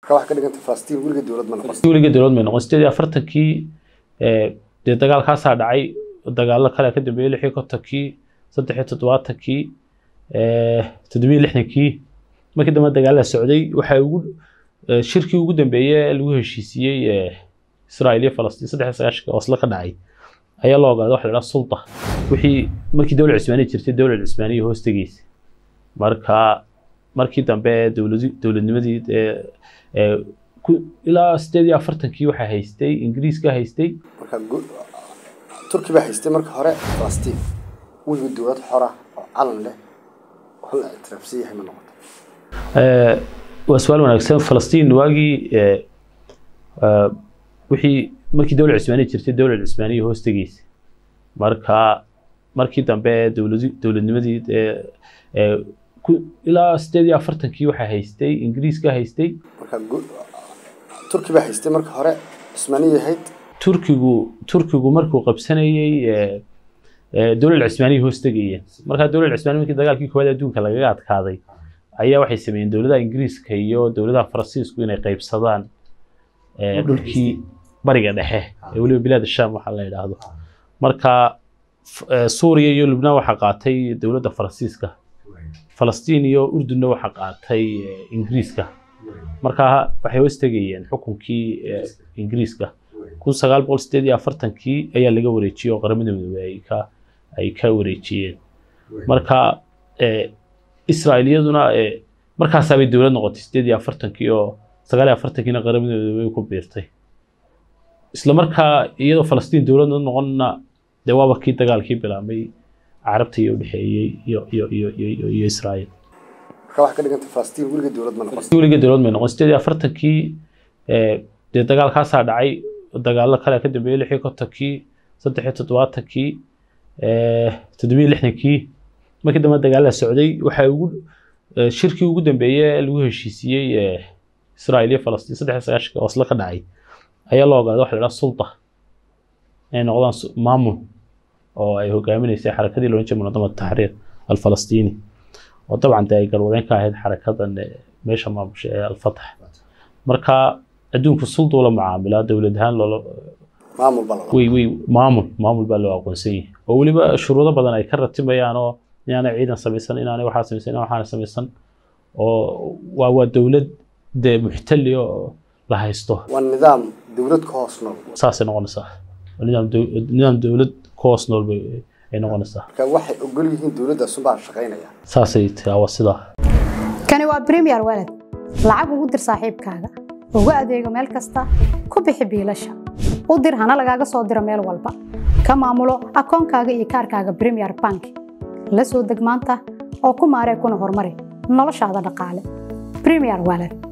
marka waxaa ka dhiganta falastiin weliga dowlad ma noqon weliga dowlad may noqon sideed iyo afartankii ee, dee dagaalkaasaa dhacay dagaallo kale ka dambeeyey lix iyo kontonkii saddex iyo toddobaatankii ee, toddobiyo lixdankii markii dambe dagaalla socday waxaa ugu ee, shirkii ugu dambeeyey ee lagu heshiisiiyey ee, israel iyo falastiin saddex iyo sagaashanka oslo ka dhacay ayaa loo ogaaday waxa la idhaha sulta wixii markii dowlad cismaaniya jirtay dowlad cismaaniya hoos tegeysa marka markii dambe dowladi dowladnimadii ee ee ku- ilaa sideed iyo afartankii waxaa haystay ingiriiska haystay marka gu- turki baa haystay marka hore falastiin weliga dowlad xora oo calan leh oo la ictiraafsan yahay ma noqoto Ee, waa su-aal wanaagsan falastiin waagii ee, ee, wixii markii dowlad cismaaniya jirtay dowlad cismaaniya hoos tegeysa marka markii dambe dowladi dowladnimadii ee ee ku- ilaa sideed iyo afartankii waxaa haystay ingiriiska haystay marka gu- turki baa haystay marka hore cismaaniya ahayd turkigu turkigu markuu qabsanayey ee, ee, dowlad cismaaniya hoos tegayeen markaa dowlad cismaaniya markii dagaalkii koowaad adduunka lagaga adkaaday ayaa waxay sameeyeen dowladaha ingiriiska iyo dowladaha faransiisku inay qaybsadaan ee, dhulkii bariga dhexe ee weliba bilaad sham waxaa la yidhaahdo marka f- ee, suuriya iyo lubnaan waxaa qaatay dowladda faransiiska falastiin iyo urdunna waxaa qaatay ee, ingiriiska markaa waxay hoos tegayeen xukunkii ee, ingiriiska kun sagaal boqol sideed iyo afartankii ayaa laga wareejiyey oo qaramada midoobey ay ka ay ka wareejiyeen marka ee, israa'iiliyaduna ee, markaasaabay dowlad noqotay sideed iyo afartankii oo sagaal iyo afartankiina qaramada midoobey ku biirtay isla markaa iyadoo falastiin dowladna noqonna dee waaba kii dagaalkii bilaabmay carabta iyo udhexeeyey iyo iyo iyo iyo iyo- iyo israa'iil marka waxaa ka dhiganta falastiin weliga dowlad ma noqon weliga dowlad may noqon sideed iyo afartankii ee, dee dagaalkaasaa dhacay dagaallo kale ka dambeeyey lix iyo kontonkii saddex iyo toddobaatankii ee, toddobiyo lixdankii markii dambe dagaalla socday waxaa ugu ee, shirkii ugu dambeeyey ee lagu heshiisiiyey ee, israel iyo falastiin saddex iyo sagaashanka oslo ka dhacay ayaa loo ogaaday waxa la idhaha sulta inay noqdaan su- maamul oo ay hogaaminaysay xarakadii loolan jiray munadamada taxriir alfalastiini oo dabcan dee ay galwadeen ka ahayd xarakadan ee, meesha maamusha ee alfatax marka adduunku sulduu la mucaamilaa dowlad ahaan loola maamul baa lala way way maamul maamul baa loo aqoonsan yahay oo weliba shuruudo badan ay ka ratimayaan oo inaanay ciidan samaysan inaanay waxaa samaysan inaan waxaana samaysan oo waa waa dowlad dee muxtali oo la haysto waa nidaam dowlad ka hoos nool saasay noqonaysaa Waa nidaam dow- nidaam dowlad ku hoos nool bay ay noqonaysaa marka waxay ogol yihiin dowladdaas unbaa shaqaynaya saasay tahay waa sidaa kani waa premier walad lacag ugu dir saaxiibkaaga ugu adeego meel kasta ku bixi biilasha u dir hana lagaaga soo diro meel walba ka maamulo akoonkaaga iyo kaarkaaga premier bank la soo deg maanta oo ku maaree kuna horumari noloshaada dhaqaale premier walad